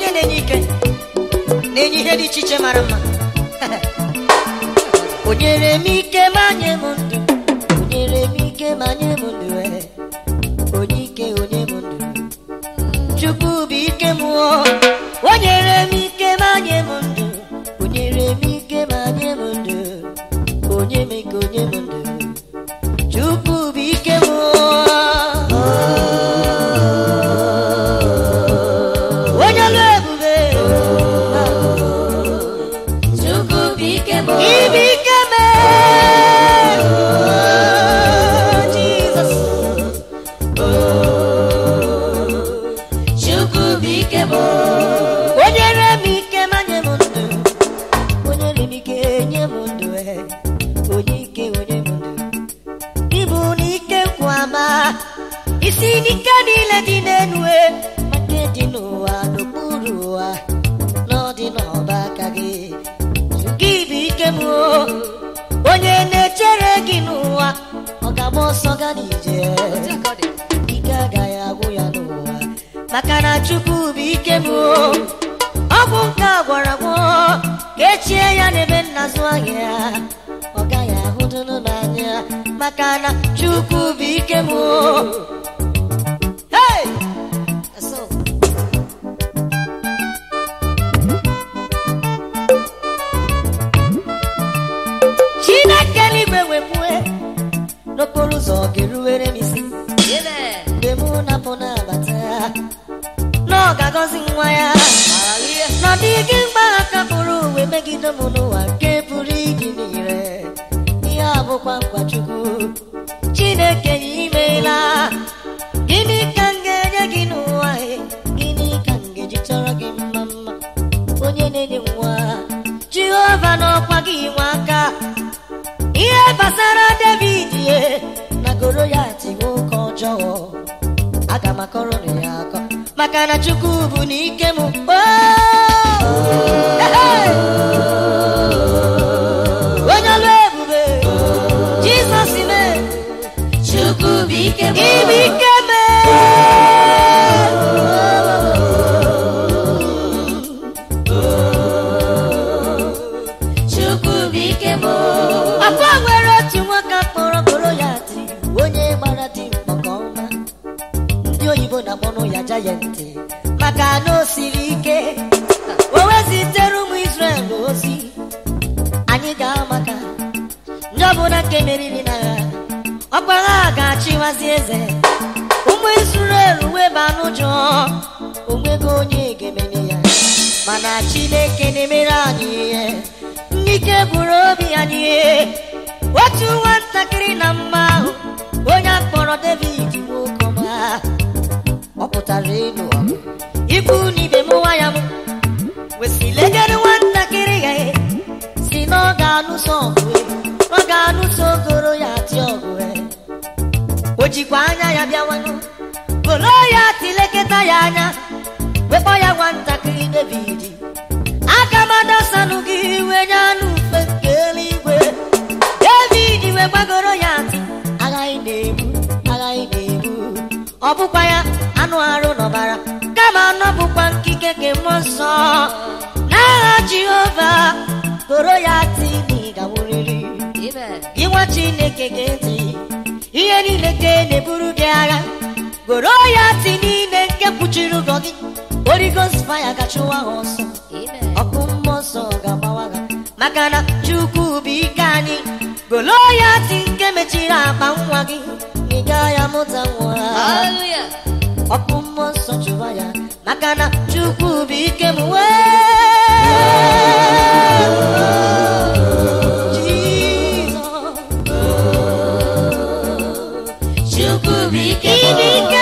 onye na-enye ike na-enye ihe dị iche iche mara mma o nyere m ike ma nye m ndụ o nyere m ike ma nye m ndụ ee. onye ike onye m ndụ chukwu bụ ike m o o nyere m ike ma nye m ndụ o nyere m ike ma nye m ndụ onye m ike onye m ndụ chukwu bụ ike m o onye ọlụ ebube Chukwu bụ ike m ibe ike m Jizọs Chukwu bụ ike m o nyere m ike ma nye m ndụ o nyere m ike nye m ndụ ee. onye ike onye m ndụ ịbụ n'ike nkwa ama isi n'ike niile dị n'elu e, ma nke dị n'ụwa n'okpuru ụwa na ọ dị n'ọba aka gị gị bụ ike m o onye na-echere gị n'ụwa ọ ga-agba ọsọ ga n'ije ike agaghị agwụ ya n'ụwa maka na chukwu bụ ike m o ọ bụ nke a gwara gwọ ka echie ya n'ebe nnazụ ahịa ọ gaghị ahụdụnụ n'anya maka na chukwu bụ ike m o Hey! That's all. chineke n'igwe wepue n'okporo ụzọ ga-eruwere m isi Amen. mgbe mụ na-apụ na-abata na ọ ga-agọzi nwa ya na ọ dịghị mgba aka pụrụ uwe megide m n'ụwa nke pụrụ iji niile ihe a bụkwa nkwa chukwu chineke ya imeela gịnị ka m ga-enye gị n'ụwa e? gịnị ka m ga-eji chọrọ gị mma mma onye na-enye nwa jehova n'ọkwa gị nwa aka ihe gbasara david ye na goro ya tiwe oke ọjọọ aga m akọrọ na ya akọ maka na chukwu bụ n'ike m Oh! Hey! onye ọlụ ebube jizọs me Chukwu bụ ike m ibe ike me Chukwu bụ ike m ọkwa nwere otu nwoke kpọrọ goro ya dị onye gbara dị mkpọ nke ọma ndị oyibo na-akpọnụ ya jayantị maka na o siri ike o wezitere ụmụ Izrel ozi anyị ga-amaka ndị ọbụla nke meriri na ya ọkwa ha ga-achịwazi eze ụmụ Izrel weba n'ụjọ onwego onye ga-emene ya mana Chineke na-emere anyị ihe ndị ike gwụrụ obi anyị ihe otu nwatakịrị na mma ahụ onye akpọrọ David nwokọma ọ pụtara ịlụ ọgụ ikwu n'ibe m nwa ya m wesị legere nwatakịrị ya e, si na ọ ga-anụso ọgụ e, ọ ga-anụso goro ya atị ọgụ e. o jikwa anya ya bịawanụ goro ya tilekọta ya anya wekpọ ya nwatakịrị David aka m adasanụ gị iwe nye anụ ufe nke eluigwe David wee gbagoro ya ntị aghaghị na-egbu aghaghị na-egbu ọ bụkwa ya anụ arụ n'ọbara kama anọ bụkwa nkike nke mmụọ nsọ n'agha Jehova goro ya ntị na ị ga-nwụrịrị Amen. gị nwa Chineke ga-eti ihe niile nke na-eburu gị agha goro ya ntị niile nke kpuchiri ụgwọ gị Holy Ghost fire ga-achụwa ha ọsọ Amen. ọkụ mmụọ nsọ ga-agbawa ha maka na chukwu bụ ike anyị golo ya ntị nke mechiri akpa nwa gị ị gaghị amụta nwa Hallelujah. ọkụ mmụọ nsọ chụwa ya maka na chukwu bụ ike m wee Chukwu bụ ike m Ibe ike